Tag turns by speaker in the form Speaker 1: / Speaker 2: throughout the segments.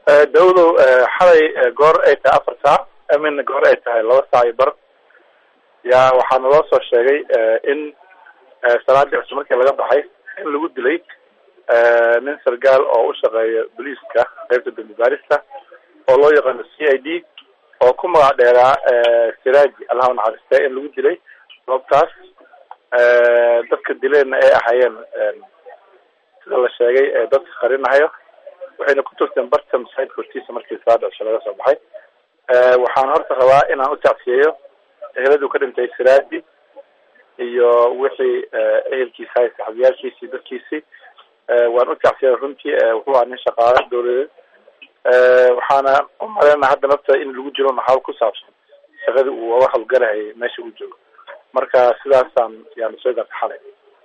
Speaker 1: dawdow xalay goor ay tahay afar saac amin goor ay tahay laba saac iyo bar yaa waxaa naloo soo sheegay in salaadii cusub markii laga baxay in lagu dilay nin sargaal oo u shaqeeya booliiska qaybta dambi baarista oo loo yaqaano c i d oo ku magac dheeraa siraaji allaha naxariiste in lagu dilay goobtaas dadka dileena ay ahaayeen sida la sheegay dadka qarinahayo waxayna ku turteen barta masaajidka hortiisa markii salaada cusub laga soo baxay waxaan horta rabaa inaan u tacsiyeeyo eheladu ka dhintay siraaji iyo wixii ehelkiisa hay saxabiyaashiisii dadkiisii waan u tacsiyay runtii wuxuu ahaa nin shaqaale dawladeed waxaana u maleyna hadda nafta in lagu jiro naxaal ku saabsan shaqadii uu uga hawlgalahayay meesha uu joogo marka sidaasaan yaanu soo gaarta xalay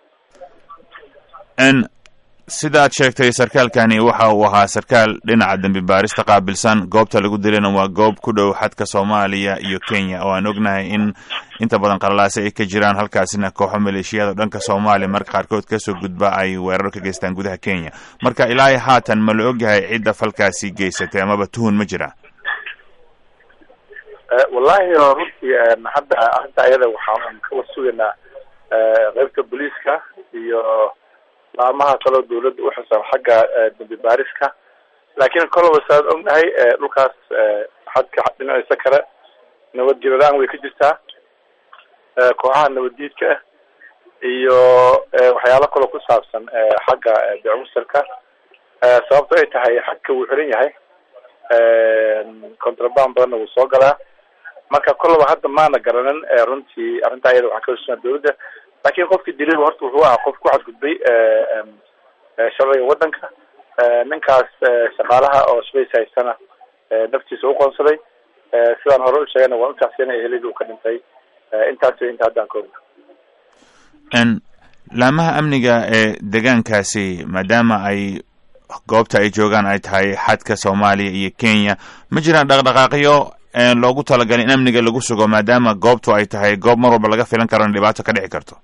Speaker 2: n sidaad sheegtay sarkaalkani waxa uu ahaa sarkaal dhinaca dembi baarista qaabilsan goobta lagu dilayna waa goob ku dhow xadka soomaaliya iyo kenya oo aan ognahay in inta badan qalalaase ay ka jiraan halkaasina kooxo maleeshiyada o dhanka soomaaliya marka qaarkood kasoo gudba ay weerar ka geystaan gudaha kenya marka ilaahay haatan ma la ogyahay cidda falkaasi geysatay amaba tuhun ma jira
Speaker 1: wallahi runtii hadda arrinta ayada waxaan ka warsugaynaa qeybta booliiska iyo laamaha kaloo dawladda uxilsan xagga dambi baariska laakiin kolaba saad ognahay dhulkaas xadka dhinaciisa kale nabadgelyo la-aan way ka jirtaa kooxaha nabaddiidka ah iyo waxyaalo kaloo ku saabsan xagga beecmusirka sababto ay tahay xadka wuu xiran yahay contraband badanna wuu soo galaa marka kolaba hadda maana garanin runtii arrinta ayada waxaan ka warsugnaa dawladda lakin qofkii dilay horta wuxuu ahaa qof ku xadgudbay sharciga waddanka ninkaas shaqaalaha oo shabays haysana naftiisa uqoonsaday sidaan hore u sheegayna waan utacsiyana ehelidii uu ka dhintay intaas wey inta haddaan ka ogna
Speaker 2: n laamaha amniga ee deegaankaasi maadaama ay goobta ay joogaan ay tahay xadka soomaaliya iyo kenya ma jiraan dhaqdhaqaaqyo loogu talagalay in amniga lagu sugo maadaama goobtu ay tahay goob mar walba laga filan karo in dhibaato ka dhici karto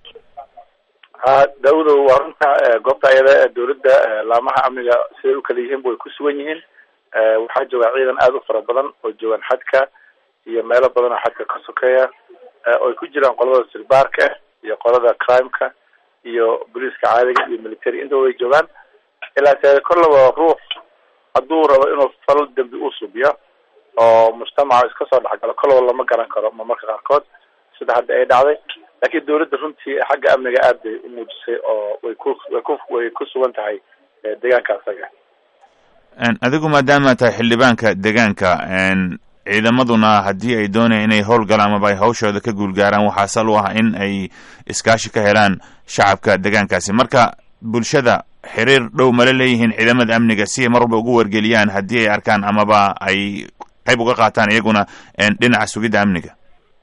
Speaker 1: ha dawdo waa runta goobta ayada dawladda laamaha amniga siday u kala yihiinba way ku sugan yihiin waxaa joogaa ciidan aada u fara badan oo joogaan xadka iyo meelo badan oo xadka ka sokeeya oo ay ku jiraan qolada sirbaarka iyo qolada crimeka iyo booliiska caadiga iyo military intaba way joogaan ilaa se kollaba ruux hadduu rabo inuu fal dambi u subiyo oo mujtamaca iska soo dhexgalo kolaba lama garan karo ma marka qaarkood sida hadda ay dhacday laakiin dawladda runtii xagga amniga aad bay umuujisay oo way ku way ku way ku sugan tahay deegaanka asaga
Speaker 2: adigu maadaama tahay xildhibaanka deegaanka ciidamaduna haddii ay doonayaan inay howlgalaan amaba ay hawshooda ka guulgaaraan waxaa sal u ah in ay iskaashi ka helaan shacabka deegaankaasi marka bulshada xiriir dhow mala leeyihiin ciidamada amniga si ay mar walba ugu wargeliyaan haddii ay arkaan amaba ay qayb uga qaataan iyaguna dhinaca sugidda amniga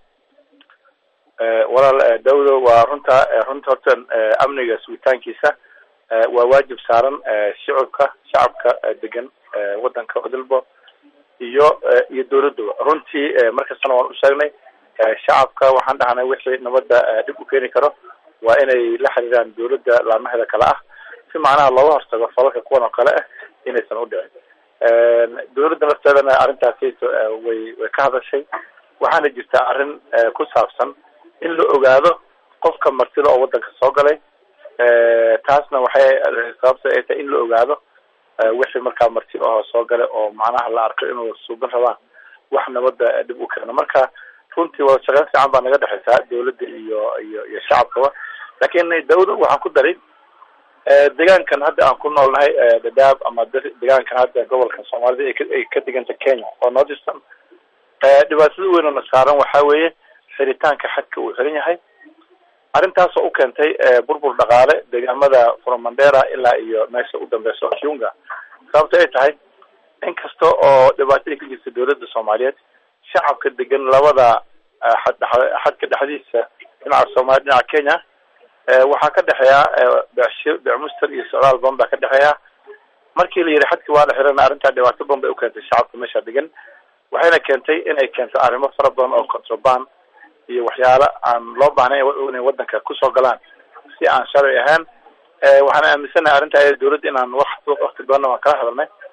Speaker 1: walaal dawdo waa runta runta horta amniga sugitaankiisa waa waajib saaran shicibka shacabka degan waddanka odilbo iyo iyo dawladaba runtii markastana waan u sheegnay shacabka waxaan dhahnay wixii nabadda dhib u keeni karo waa inay la xiriiraan dawladda laamaheeda kale ah si macnaha looga hortago falalka kuwan oo kale ah inaysan udhicin dawladda nafteedana arrintaasi way way ka hadashay waxaana jirtaa arrin ku saabsan in la ogaado qofka martida oo waddanka soo galay taasna waxay sababta ay tahay in la ogaado wixii markaa marti ahoo soo galay oo macnaha la arko inuu suuban rabaan wax nabadda dhib u keeno marka runtii wada shaqeyn fiican baa naga dhexeysaa dawladda iyo iyo iyo shacabkaba laakiin dawda waxaan ku daray deegaankan hadda aan ku noolnahay dadaab ama deegaankan hadda gobolkan soomaalida ay ka diganta kenya oo northeastern dhibaatada weyn oo na saaran waxa weeye xiritaanka xadka uu xiran yahay arrintaasoo u keentay burbur dhaqaale deegaamada fromandera ilaa iyo meesha u dambeyso kiunga sababto ay tahay in kasta oo dhibaato ay ka jirta dawladda soomaaliyeed shacabka degan labada xad xadka dhexdiisa dhinaca soomaliya dhinaca kenya waxaa ka dhexeeya besh becmuster iyo socdaal badan baa ka dhexeeya markii la yidhi xadki waa la xirana arrintaa dhibaato badan bay ukeentay shacabka meesha degan waxayna keentay inay keento arrimo fara badan oo contraband iyo waxyaalo aan loo baahnayn inay waddanka kusoo galaan si aan sharci ahayn waxaan aaminsanahay arrinta dawladda inaan wax wakti badanna waan kala hadalnay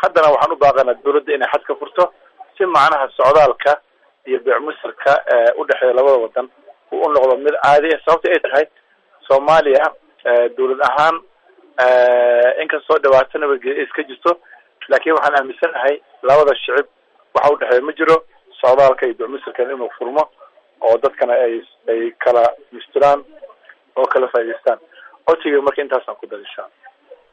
Speaker 1: haddana waxaan u baaqanaa dawladda inay xad ka furto si macnaha socdaalka iyo beecmusirka udhexeeya labada wadan uu u noqdo mid caadi ah sababta ay tahay soomaaliya dawlad ahaan inkastoo dhibaato nabadgelya iska jirto laakin waxaan aaminsanahay labada shicib waxa udhexeeya ma jiro socdaalka iyo beecmusirkan inuu furmo oo dadkana ay ay kala mistiraan oo kala faa'idaystaan codsiga marka intaasaan ku dar insha alla